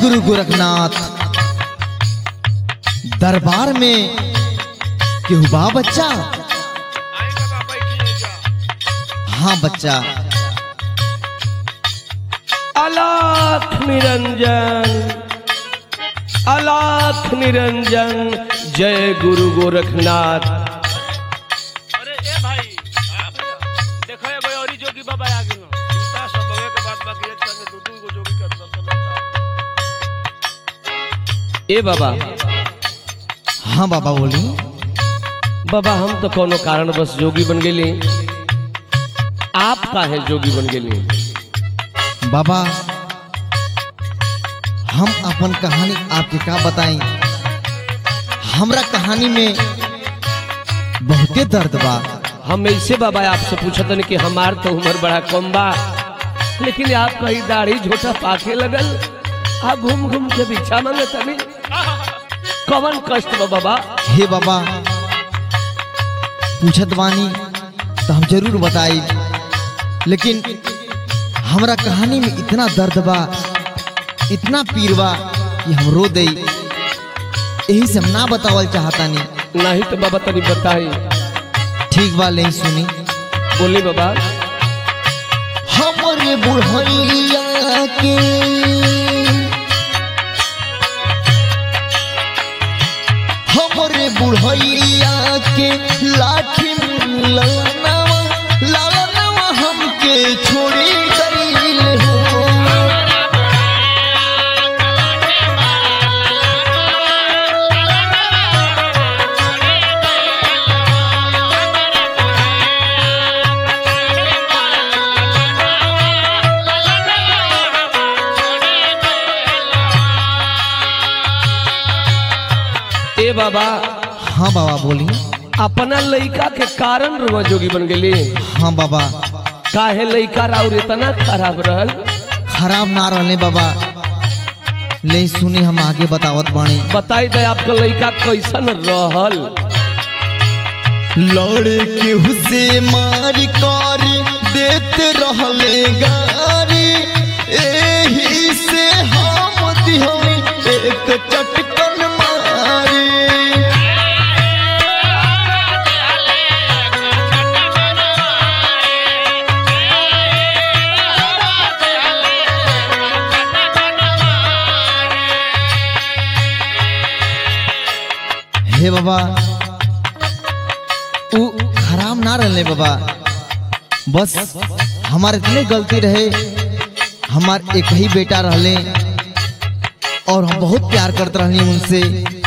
गुरु गोरखनाथ दरबार में केहू बा बच्चा आई बाबा बैठिए जा हाँ बच्चा अलाख निरंजन अलाख निरंजन जय गुरु गोरखनाथ अरे ए भाई देखो एगो औरी जोगी बाबा आ गेल चिंता सब होए के बाद बाकी एक संगे दू दू गो जोगी के दर्शन होता ए बाबा हाँ बाबा बोली बाबा हम तो कोनो कारण बस जोगी बन गेली आप काहे जोगी बन गेली बाबा हम अपन कहानी आपके का बताई हमरा कहानी में बहुते दर्द बा हम ऐसे बाबा आपसे पूछत हन कि हमार तो उम्र बड़ा कम बा लेकिन आप कहीं दाढ़ी झोटा पाके लगल आ घूम घूम के भिक्षा मांगे तनी कवन कष्ट बा बाबा हे बाबा पूछत बानी तो हम जरूर बताई लेकिन हमरा कहानी में इतना दर्द बा इतना पीर बा कि हम रो दई यही से हम ना बतावल चाहतानी नहीं तो बाबा तनी बताई ठीक बा नहीं सुनी बोली बाबा हमरे बुढ़ैया के हमरे बुढ़ैया के लाठी ललनवा ललनवा हमके छोड़ी गईल हो ए बाबा हाँ बाबा बोली अपना लइका के कारण रुआ जोगी बन गेली हाँ बाबा काहे लइका राउर इतना खराब रहल खराब ना रहले बाबा ले सुनी हम आगे बतावत बानी बताई दे आपका लइका कैसन रहल लड़े केहू से मार कर देत रहले गारी एही से हम दिहई एक चटकन मारी हे बाबा उ खराब ना रहले बाबा बस हमार इतने गलती रहे हमार एक ही बेटा रहले और हम बहुत प्यार करते रहनी उनसे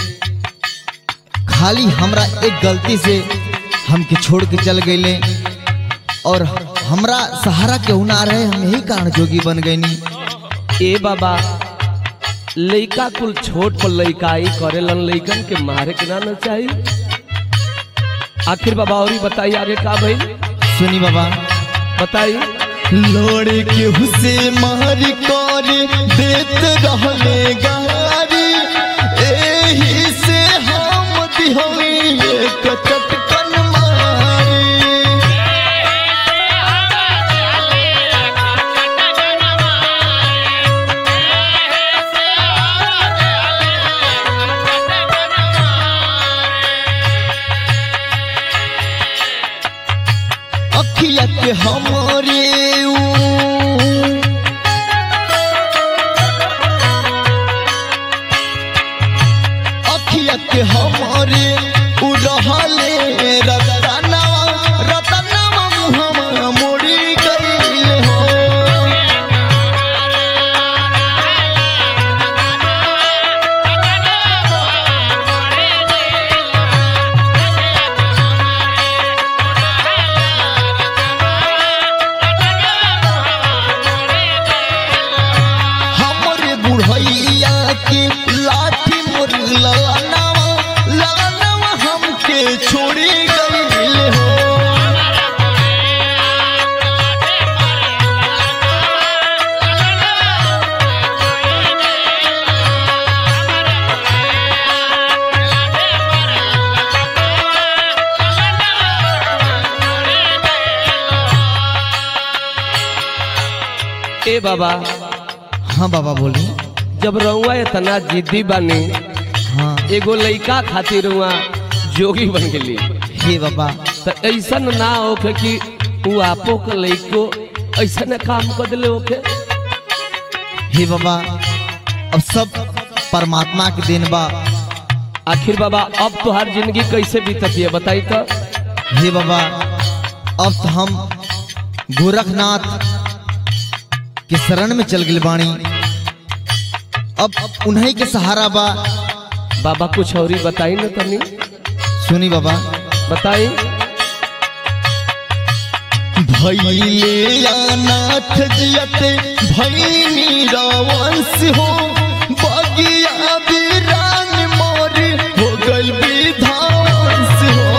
खाली हमरा एक गलती से हमके छोड़ के चल गईले और हमरा सहारा केहू ना रहे हम यही कारण जोगी बन गईनी ए बाबा लइका कुल छोट पर लइकाई करेलन लइकन के मारे के ना न चाहिए आखिर बाबा और ही बताइए आगे का भाई सुनी बाबा बताइए लोड़े केहू से मार कर देत रहले गारी एही से हम दिहई एक चटकन मारी अखिया के हमरे ऊ अखिया के हमरे उ रहले रतनवा रतनवा मुहम्मा मोड़ी गईले हो हमरे बुढ़ैया के लाठी मोर ललनवा ललनवा हमके छोड़ी गईल हो ए बाबा हाँ बाबा बोली जब रउआ इतना जिद्दी बनी हाँ एगो लइका खातिर रउआ जोगी बन गेली हे बाबा तो ऐसा ना होके कि वो आपो के लइको ऐसा काम कर दिले होके हे बाबा अब सब परमात्मा के देन बा आखिर बाबा अब तुहार जिंदगी कैसे बीतती है बताई तो हे बाबा अब तो हम गोरखनाथ के शरण में चल गए बाणी अब उन्हीं के सहारा बा बाबा कुछ और ही बताई ना तनी सुनी बाबा बताई भैले अनाथ जियते भैनी रावंश हो बगिया वीरान मोर हो गल विध्वंस हो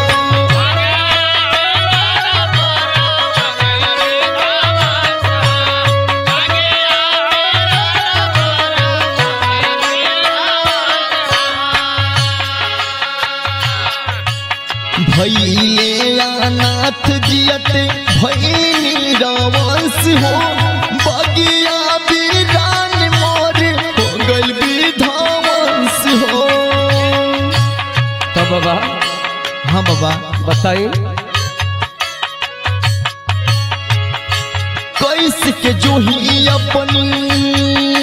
भैले अनाथ जियते भैनी रावंश हो बगिया वीरान मोर हो गल विध्वंस हो तो बाबा हाँ बाबा बताई कैसे के जो ही अपनी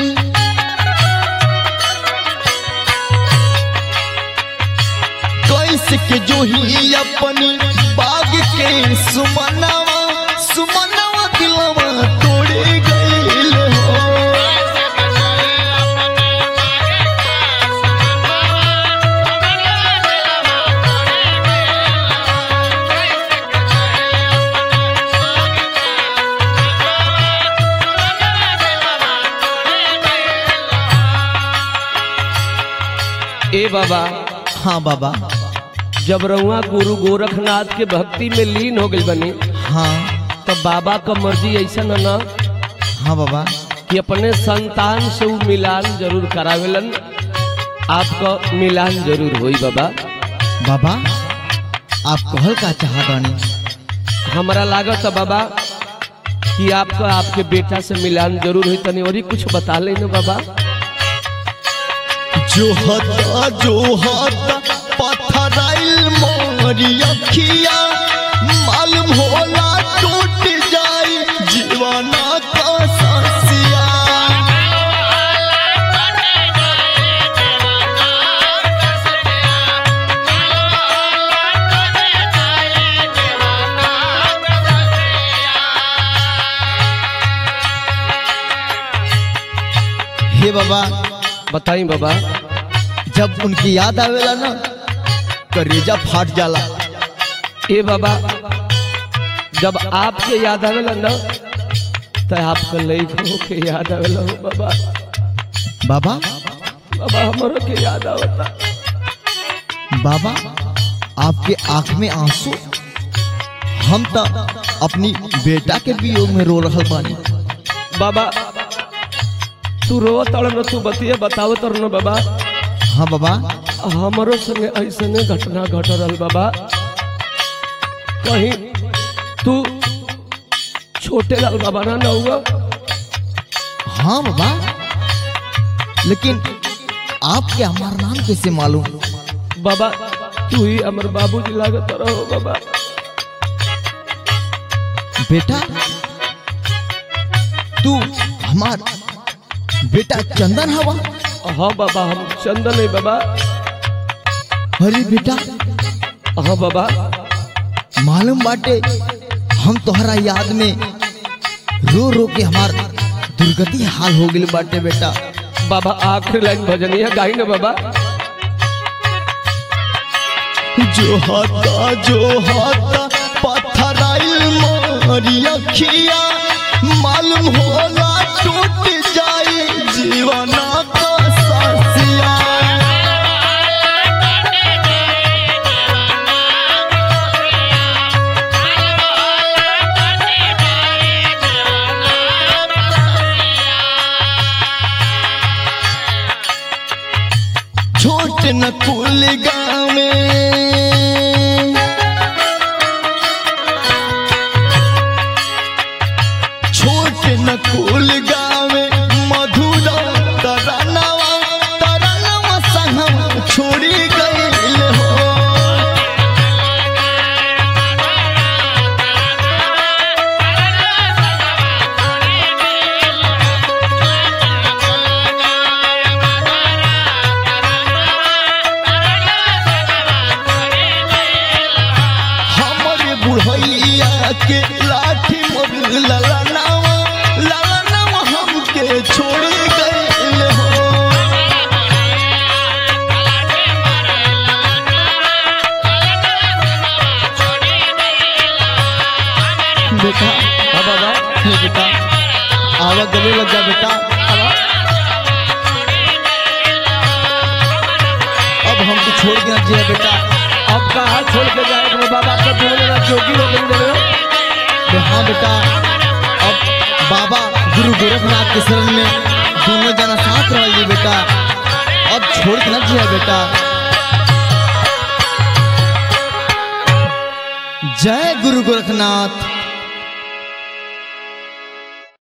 कैसे के जो ही अपनी बाग के सुमनवा सुमनवा दिलवा तोड़े गईल हो ए बाबा हाँ बाबा जब रउआ गुरु गोरखनाथ के भक्ति में लीन हो गई बनी हाँ तो बाबा का मर्जी ऐसा न ना हाँ बाबा कि अपने संतान से वो मिलान जरूर करावेलन आपका मिलान जरूर होई बाबा बाबा आप कहल का चाहतानी हमारा लागत है बाबा कि आपका आपके बेटा से मिलान जरूर हुई तनी और ही कुछ बता लेना बाबा जो हता जो हता पथराइल मोरी अखिया मालूम होला टूट जाई जीवना का ससिया हे बाबा बताई बाबा जब उनकी याद आवेला ना करेजा फाट जाला ए बाबा जब आपके याद आवेला ना तो आपका लइको के याद आवेला हो बाबा बाबा बाबा हमारो के याद आवता बाबा आपके आंख में आंसू हम तो अपनी बेटा के वियोग में रो रहल बानी बाबा तू रो तड़ न तू बतिया बताव तर न बाबा हाँ बाबा हमारो संगे ऐसने घटना घट रहल बाबा कहीं तू छोटे लाल बाबा ना न हुआ हाँ बाबा लेकिन आपके हमारा नाम कैसे मालूम बाबा तू ही हमर बाबूजी लागत रहो बाबा बेटा तू हमार बेटा चंदन हवा हाँ बाबा हम चंदन है बाबा अरे बेटा हाँ बाबा मालूम बाटे हम तोहरा याद में रो रो के हमार दुर्गति हाल हो गई बाटे बेटा बाबा आखिरी लाइन भजनिया गाई ना बाबा जो हाथा जो हाथा पथराइल मोरी अखिया मालूम होला टूट जाए जीवना का सासिया छोट न कुल गाँव में छोट न कुल गाँव में मधुरा तरा के लाठी मोर लला नावा लला नावा हमके छोड़ गइल हो बेटा हाँ बाबा हे बेटा आवा गले लग जा बेटा आवा अब हमको छोड़ के ना जिया बेटा अब कहाँ छोड़ के जाएगा बाबा का दोनों ना जोगी हो गई जरा बे हाँ बेटा अब बाबा गुरु गोरखनाथ के शरण में दोनों जना साथ रहिए बेटा अब छोड़ के ना जिया बेटा जय गुरु गोरखनाथ